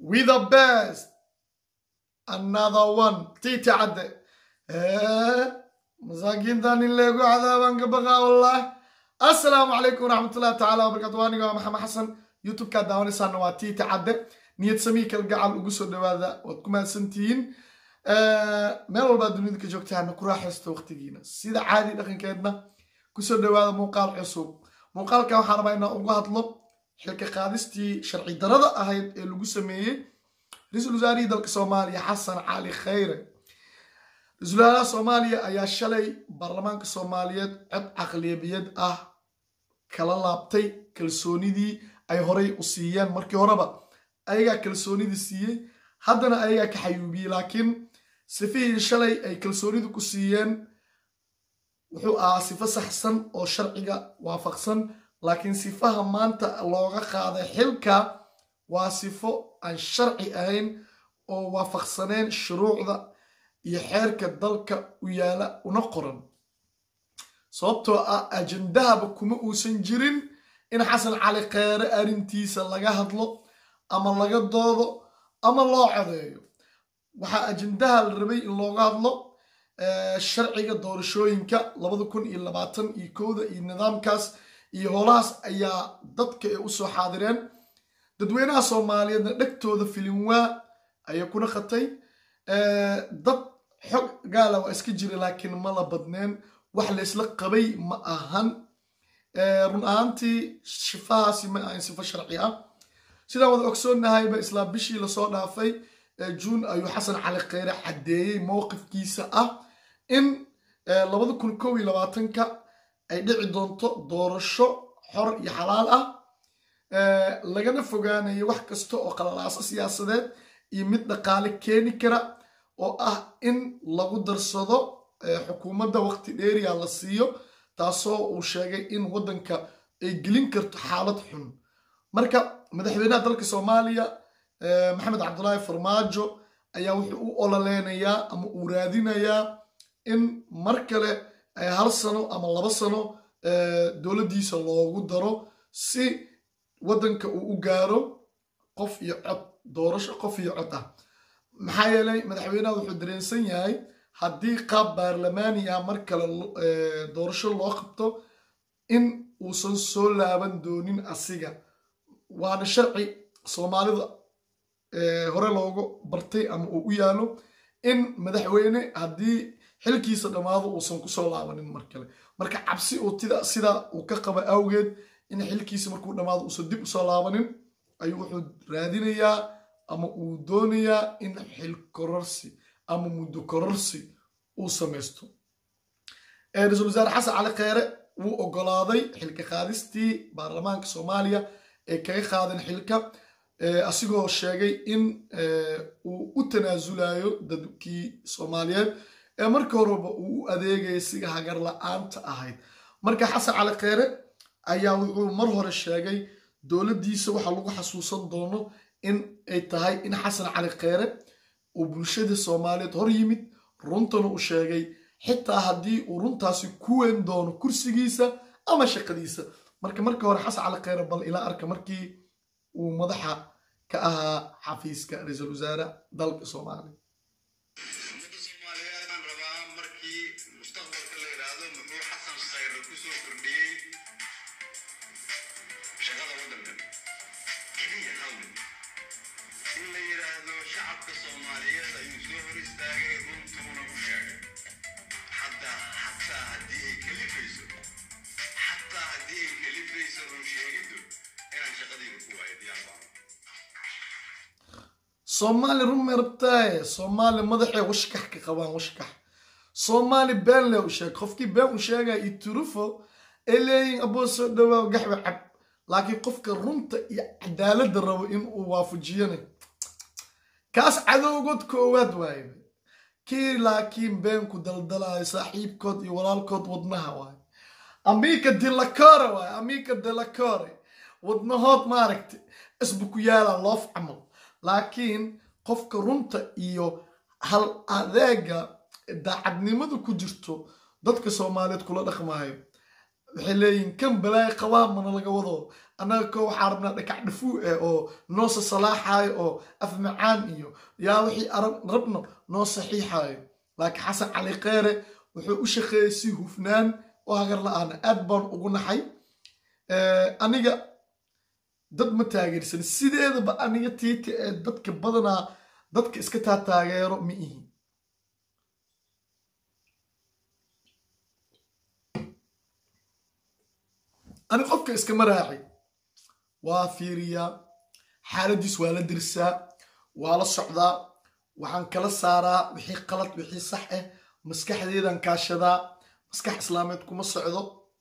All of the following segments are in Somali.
we the best another one tiiti cadde masaakiintan in leegu cadaaban ka baqaa wallah assalaamu calaykum waraxmatullahi tacaala wabarakatu aniga waa maxamed xasan youtube-kaa daawanaysaana waa tiiti cadde niyad samii kalgacal ugu soo dhawaada waad ku mahadsantihiin meel walbaa dunida ka joogtaana ku raaxaysto waqtigiina sida caadi dhaqankeedna kusoo dhawaada muuqaal cusub muuqaalkan waxaan rabaa inaan uga hadlo xilka qaadistii sharci darada ahayd ee lagu sameeyey ra-iisul wasaarihii dalka soomaaliya xasan cali khayre ra-iisul wasaaraha soomaaliya ayaa shalay baarlamaanka soomaaliyeed cod caqliyabiyad ah kala laabtay kalsoonidii ay horay u siiyeen markii horeba ayagaa kalsoonidii siiyey haddana ayagaa ka xayuubiyey laakiin sifihii shalay ay kalsoonidu ku siiyeen wuxuu ahaa sifo saxsan oo sharciga waafaqsan laakiin sifaha maanta looga qaaday xilka waa sifo aan sharci ahayn oo waafaqsaneen shuruucda iyo xeerka dalka u yaala una qoran sababtoo ah ajendahaba kuma uusan jirin in xasan cali kheyre arrintiisa laga hadlo ama laga doodo ama loo codeeyo waxaa ajendaha la rabay in looga hadlo sharciga doorashooyinka labada kun iyo labaatan iyo kowda iyo nidaamkaas iyo holahaas ayaa dadka ay usoo xaadireen dadweynaha soomaaliyeedna dhegtooda filinwaa ayay kuna qatay dad xog gaala waa iska jira laakiin mala badneen wax la isla qabay ma ahan run ahaantii shifahaasi ma ahan sifo sharci ah sidaan wada ogsoonnahayba islaa bishii lasoo dhaafay juun ayuu xasan cali kheyre caddeeyey mowqifkiisa ah in labada kun kow iyo labaatanka ay dhici doonto doorasho xor iyo xalaal ah lagana fogaanayo wax kasta oo qalalaaso siyaasadeed iyo mid dhaqaale keeni kara oo ah in lagu darsado xukuumadda waqti dheeriya la siiyo taasoo uu sheegay in waddanka ay gelin karto xaalad xun marka madaxweynaha dalka soomaaliya maxamed cabdulaahi farmaajo ayaa wuxuu u ololeynayaa ama uu raadinayaa in mar kale hal sano ama laba sano dowladdiisa loogu daro si waddanka uu u gaaro qof iyo cod doorasho qof iyo cod ah maxaa yeelay madaxweynaha wuxuu dareensan yahay haddii qaab baarlamaani ah mar kale doorasho loo qabto in uusan soo laaban doonin asiga waana sharci soomaalida hore loogu bartay ama uu u yaalo in madaxweyne haddii xilkiisa dhammaado uusan kusoo laabanin mar kale marka cabsi uu sidaa uu ka qaba awgeed in xilkiisa markuu dhammaado uusan dib usoo laabanin ayuu wuxuu raadinayaa ama uu doonayaa in xil kororsi ama muddo kororsi uu samaysto ra-iisul wasaare xasan cali kheyre wuu ogolaaday xilka qaadistii baarlamaanka soomaaliya ee kaga qaadan xilka asigoo sheegay in uu u tanaasulayo dadkii soomaaliyeed ee markii horeba uu u adeegaya siga hagar la-aanta ahayd marka xasan cali kheyre ayaa wuxuu mar hore sheegay dowladdiisa waxaa lagu xasuusan doono in ay tahay in xasan cali kheyre uu bulshada soomaaliyeed hor yimid runtana uu sheegay xitaa haddii uu runtaasi ku weyn doono kursigiisa ama shaqadiisa marka markii hore xasan cali kheyre bal ilaa arka markii uu madaxa ka ahaa xafiiska ra-iisul wasaare dalka soomaaliya soomaali run may rabtaaye soomaali madaxay washkax ka qabaan washkax soomaali been le u sheeg qofkii been u sheegaya iyo turufo ay leeyihin aboo soo dhawaa gaxba cab laakiin qofka runta iyo cadaaladda rabo in uu waafajiyana kaas cadowgood koowaad waaye kii laakiin beenku daldalayo saaxiibkood iyo walaalkood wadnaha waaye amiika dilakore waaye amiika dilakore wadnahood maaragta isbu ku yaala loof camal laakiin qofka runta iyo hal adeega daacadnimada ku jirto dadka soomaaliyeed kula dhaqmaayo waxay leeyihin kan balaaya qabaa mana laga wado annaga ko waxaa rabnaa dhakac dhafuu eh oo noo sasalaaxaayo oo af macaan iyo yaa wixii rabno noo saxiixaayo laakiin xasan cali kheyre wuxuu u shaqeeyey si hufnaan oo hagar la-aana aad baan ugu naxay aniga dad ma taageersan sideedaba aniga tiita ee dadka badanaa dadka iska taa taageero ma ihi ani qofka iskama raaci waa fiiriyaa xaaladiis waa la dirsaa waa la socdaa waxaan kala saaraa wixii qalad wixii sax ah maskaxdeedan kaashadaa maskax islaameed kuma socdo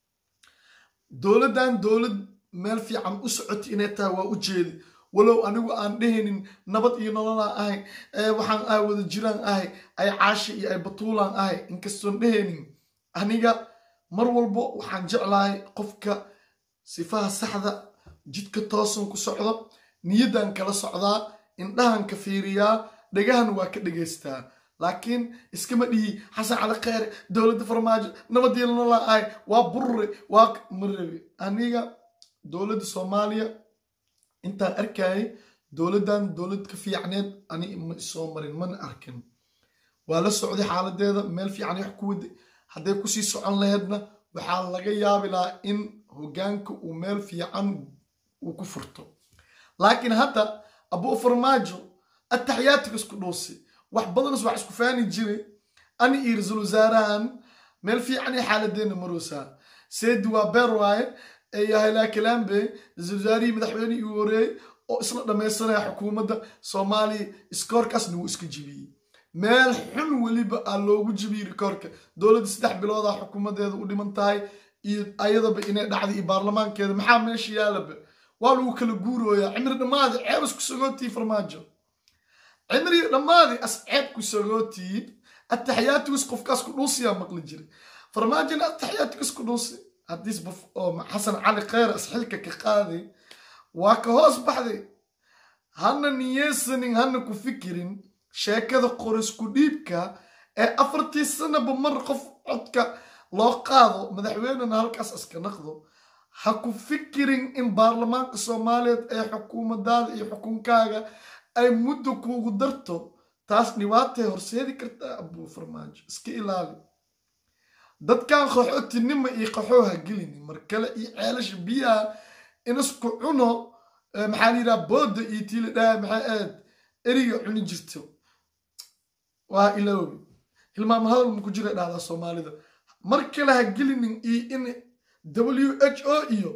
dowladdan dowlad meel fiican u socota inay tahay waa u jeedi walow anigu aan dhehaynin nabad iyo nololaan ahay waxaan ahay wada jiraan ahay ay caashi iyo ay batuulaan ahay inkastoon dhehaynin aniga mar walbo waxaan jeclahay qofka sifaha saxda jidka toosan ku socdo niyaddan kala socdaa indhahan ka fiiriyaa dhagahan waa ka dhegaystaa laakiin iskama dhihi xasan cali kheyre dowladda farmaajo nabadii nololaan ahay waa burure waa marabi aniga dowladda soomaaliya intaan arkayay dowladdan dowlad ka fiicneed ani ma isoo marin mana arkin waa la socday xaaladeeda meel fiican wax ku waday hadday kusii socon laheydna waxaa laga yaabi lahaa in hoggaanka uu meel fiican uu ku furto laakiin hadda abuu farmaajo ataxiyaatiga isku dhuusi wax badanas wax isku faani jiray ani iyo ra-iisul wasaarahan meel fiican iyo xaaladeena maroosaa seedi waa beer waaye yahaylaa kalambe ra-iisul wasaarihii madaxweynihii uu horeeyey oo isla dhammaysanaya xukuumadda soomaaliya iskoorkaasna wuu iska jibiyey meel xun weliba aa loogu jibiyey rikoorka dowladda saddex biloodaa xukuumaddeeda u dhiman tahay iyo ayadaba inay dhacday iyo baarlamaankeeda maxaa meesha yaalaba waa lagu kala guurooyaa cimri dhammaadi ceeb isku sagootii farmaajo cimri dhammaadi as ceeb ku sagootii ataxiyaatigus qofkaas ku dhuusiyaa maqli jiray farmaajona ataxiyaatigus ku dhuusi haddiis oo xasan cali kheyr asxilka ka qaaday waa ka hoos baxday hana niyeysanin hana ku fikirin sheekada qorisku dhiibka ee afartii sanaba mar qof codka loo qaado madaxweynena halkaas iska naqdo ha ku fikirin in baarlamaanka soomaaliyeed ee xukuumadaada iyo xukunkaaga ay muddo kuugu darto taas dhibaatay horseedi kartaa abuu farmaajo iska ilaali dadkan qaxootinima iyo qaxoo ha gelini mar kale iyo ceelasha biyaha inasku cuno maxaa layidhaha booda iyo tiila dhaha maxay aad eriga cuni jirto waa iloobi hilmaamo hadal maku jira dhahdaa soomaalida mar kale ha gelinin iyo in w h o iyo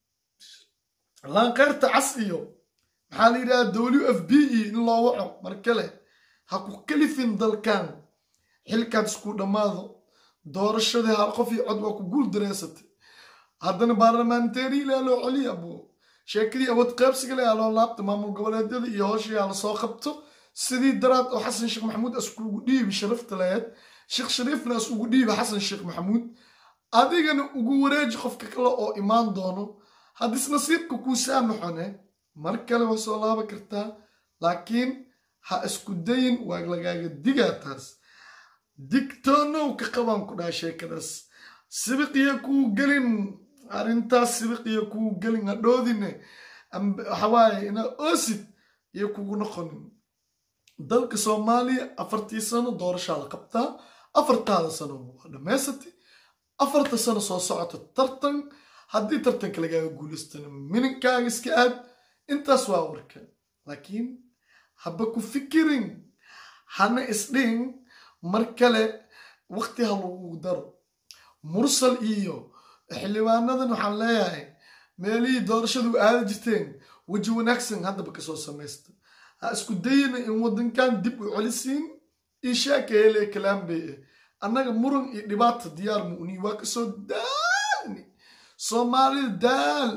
laanqeyrta cas iyo maxaa la yidhaha w f b e in loo waco mar kale ha ku kalifin dalkan xilkaad isku dhammaado doorashadii hal qof iyo cod waa ku guul dareysatay haddana baarlamanteri ilaa loo celiya buu sheekadii awood qaybsiga le loo laabta maamul goboleedyada iyo hooshii hala soo qabto sidii daraad oo xasan sheekh maxamuud askugu dhiibi sharafta laheyd sheekh shariifna as ugu dhiibi xasan sheekh maxamuud adigana ugu wareeji qofka kale oo imaan doono haddis nasiibka kuu saamaxone mar kale waa soo laaba kartaa laakiin ha isku dayin waa lagaaga digaa taas digtoonow ka qabaan ku dhaha sheekadaas sibiqiya kuu gelin arrintaas sibiqiya kuu gelin hadhoodine waxawaaye ina oosid iyo kugu noqonin dalka soomaaliya afartii sano doorashaa la qabtaa afartaada sano waa dhammaysatay afarta sano soo socota tartan haddii tartanka lagaaga guulaystana mininkaaga iska aad intaas waa warka laakiin haba ku fikirin hana isdhihin mar kale waqti ha lagu daro mursal iyo xildhibaanadan waxaan leeyahay meelihii doorashadu aada jirteen weji wanaagsan haddaba kasoo samaysta ha isku dayina in waddankan dib u celisiin iyo shaaka hele kalaambey ah annaga muran iyo dhibaata diyaar mu'ni waa kasoo daalni soomaalida daal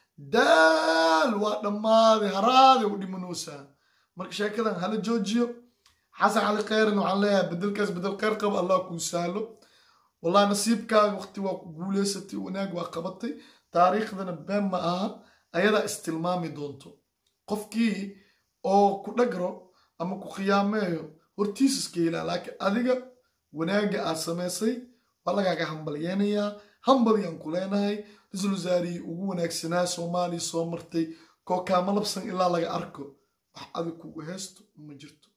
daal waa dhammaaday haraaday u dhimanoosaa marka sheekadan hala joojiyo xasan cali kheyran waxaan leeyahay bedelkaas bedel kheyr qaba allah kuu sahlo wallahi nasiibkaaga waqti waa ku guuleysatay wanaag waa qabatay taariikhdana been ma aha ayadaa istilmaami doonto qofkii oo ku dhagro ama ku khiyaameeyo hortiis iska helaa laakiin adiga wanaagga aad samaysay waa lagaaga hambalyeenayaa hambalyaan ku leenahay ra-iisul wasaarihii ugu wanaagsanaa soomaaliya soo martay koo kaama labsan ilaa laga arko wax adig kugu heesto ma jirto